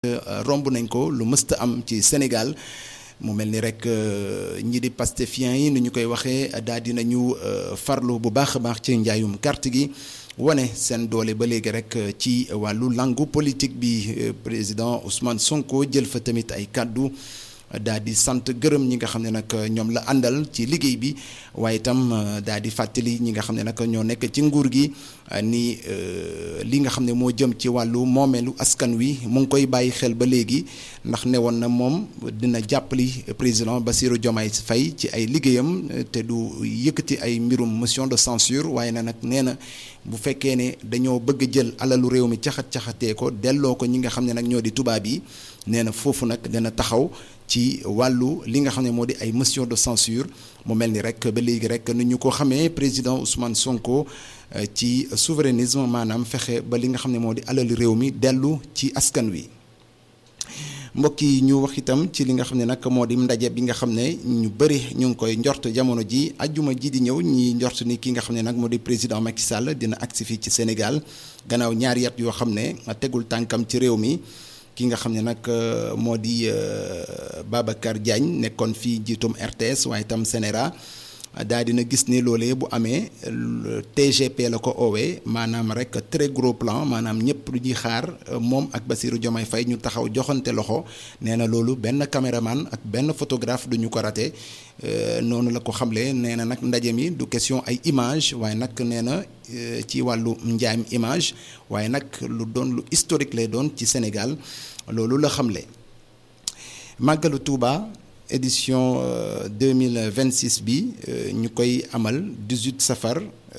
romb nañ ko lu mësta am ci Sénégal mu mel ni rek ñi di pastefiens yi ni ñu koy waxee daal di nañu farlu bu baax a baax ci njaayum carte gi wane seen doole ba léegi rek ci wàllu langu politique bi président Ousmane Sonko jël fa tamit ay kàddu daal di sant gërëm ñi nga xam ne nag ñoom la àndal ci liggéey bi waaye itam daal di fàttali ñi nga xam ne nag ñoo nekk ci nguur gi ni li nga xam ne moo jëm ci wàllu moomeelu askan wi mu ngi koy bàyyi xel ba léegi ndax ne woon na moom dina jàppali président Bassirou Diomaye Faye ci ay liggéeyam te du yëkkati ay mbirum motion de censure waaye na nag nee na bu fekkee ne dañoo bëgg jël alalu réew mi caxat caxatee ko delloo ko ñi nga xam ne nag ñoo di tubaab yi nee na foofu nag dana taxaw ci wàllu li nga xam ne moo di ay motion de censure mu mel ni rek ba léegi rek ni ñu ko xamee président Ousmane Sonko ci souverainisme maanaam fexe ba li nga xam ne moo di alali réew mi dellu ci askan wi. mbokk yi ñu wax itam ci li nga xam ne nag moo di ndaje bi nga xam ne ñu bëri ñu ngi koy njort jamono ji ajjuma ji di ñëw ñi njort ni ki nga xam ne nag moo di président Macky Sall dina agsi fii ci Sénégal gannaaw ñaari at yoo xam ne tegul tànkam ci réew mi. ki nga xam ne nag moo di Babacar Diagne nekkoon fii jiitum RTS waaye itam Sénéra daal dina gis ni loolee bu amee TGP la ko oowee maanaam rek très gros plan maanaam ñëpp lu ñuy xaar moom ak Bassirou Diomaye Faye ñu taxaw joxante loxo nee na loolu benn caméraman ak benn photographe du ñu ko raté noonu la ko xamle nee na nag ndaje mi du question ay image waaye nag nee na ci wàllu njaayam image waaye nag lu doon lu historique lay doon ci Sénégal loolu la xamle màggalu Touba édition 2026 bi ñu koy amal 18 safar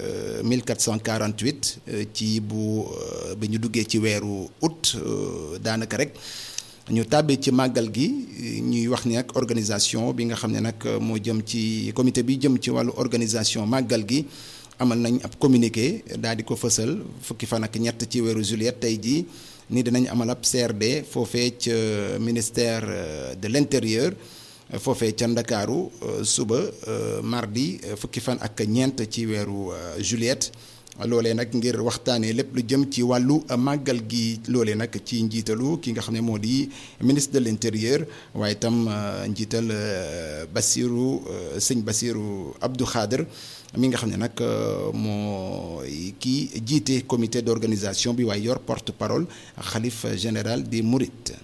1448 ci bu bi ñu duggee ci weeru août daanaka rek ñu tàbbee ci màggal gi ñuy wax ni ak organisation bi nga xam ne nag moo jëm ci comité bi jëm ci wàllu organisation màggal gi amal nañ ab communiqué daal di ko fësal fukki fan ak ñett ci weeru juillet tey jii ni dinañ amal ab CRD foofee ca ministère de l'intérieur foofee ca Ndakaaru suba mardi fukki fan ak ñeent ci weeru juillet loolee nag ngir waxtaanee lépp lu jëm ci wàllu màggal gi loolee nag ci njiitalu ki nga xam ne moo di ministre de l'intérieur waaye itam njiital Bassirou sëñ Bassirou Abdou Khader mi nga xam ne nag moo kii jiite comité d'organisation bi waaye yor porte-parole xalif général des Mourides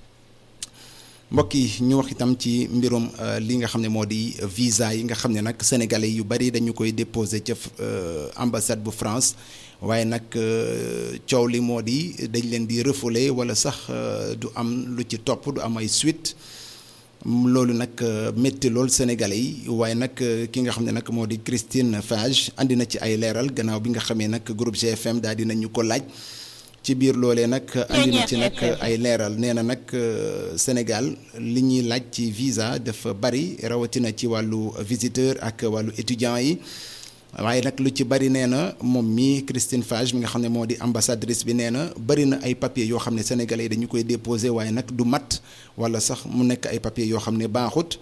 mbokk yi ñu wax itam ci mbirum li nga xam ne moo di visa yi nga xam ne nag sénégalais yu bari dañu koy déposer ca ambassade bu France waaye nag coow li moo di dañ leen di refouler wala sax du am lu ci topp du am ay suite loolu nag métti lool sénégalais yi waaye nag ki nga xam ne nag moo di Christine Fage andi na ci ay leeral gannaaw bi nga xamee nag groupe GFM daal dinañu ko laaj. ci biir loolee nag andi na ci nag ay leeral nee na nag Sénégal li ñuy laaj ci visa dafa bari rawatina ci wàllu visiteur ak wàllu étudiant yi waaye nag lu ci bari nee na moom mi Christine Fage mi nga xam ne moo di ambassadrice bi nee na bari na ay papiers yoo xam ne sénégalais yi dañu koy déposer waaye nag du mat wala sax mu nekk ay papiers yoo xam ne baaxut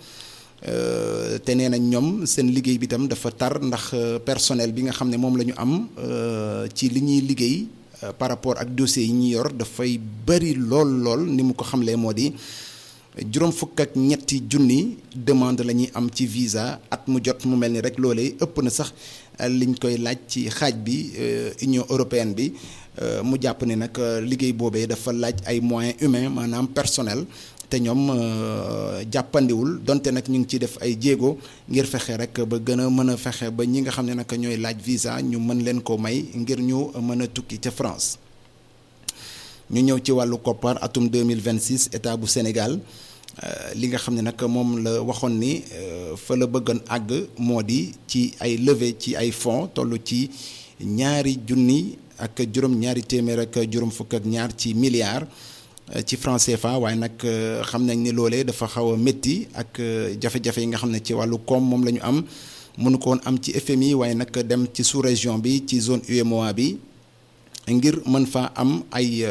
te nee na ñoom seen liggéey bi tam dafa tar ndax personnel bi nga xam ne moom la ñu am ci li ñuy liggéey. par rapport ak dossiers yi ñu yor dafay bari lool lool ni mu ko xamlee moo di juróom fukk ak ñetti junni demande la ñuy am ci visa at mu jot mu mel ni rek loolee ëpp na sax liñ koy laaj ci xaaj bi Union européenne bi mu jàpp ne nag liggéey boobee dafa laaj ay moyens humains maanaam personnel te ñoom jàppandiwul donte nag ñu ngi ciy def ay jéego ngir fexe rek ba gën a mën a fexe ba ñi nga xam ne nag ñooy laaj visa ñu mën leen ko may ngir ñu mën a tukki ca France. ñu ñëw ci wàllu koppar atum 2026 état bu Sénégal li nga xam ne nag moom la waxoon ni fa la bëggoon àgg moo di ci ay levée ci ay fonds toll ci ñaari junni ak juróom ñaari téeméer ak juróom fukk ak ñaar ci milliards. ci franc CFA waaye nag xam nañ ni loolee dafa xaw a métti ak jafe-jafe yi nga xam ne ci wàllu koom moom la ñu am mënu ko woon am ci FMI waaye nag dem ci sous-région bi ci zone UEMOA bi ngir mën faa am ay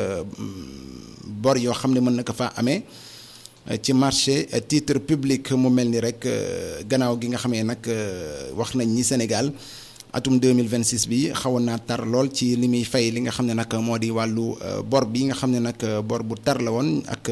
bor yoo xam ne mën na ko faa amee ci marché titre public mu mel ni rek gannaaw gi nga xamee nag wax nañ ni Sénégal atum 2026 bi xawoon naa tar lool ci li muy fay li nga xam ne nag moo di wàllu bor bi nga xam ne nag bor bu tar la woon ak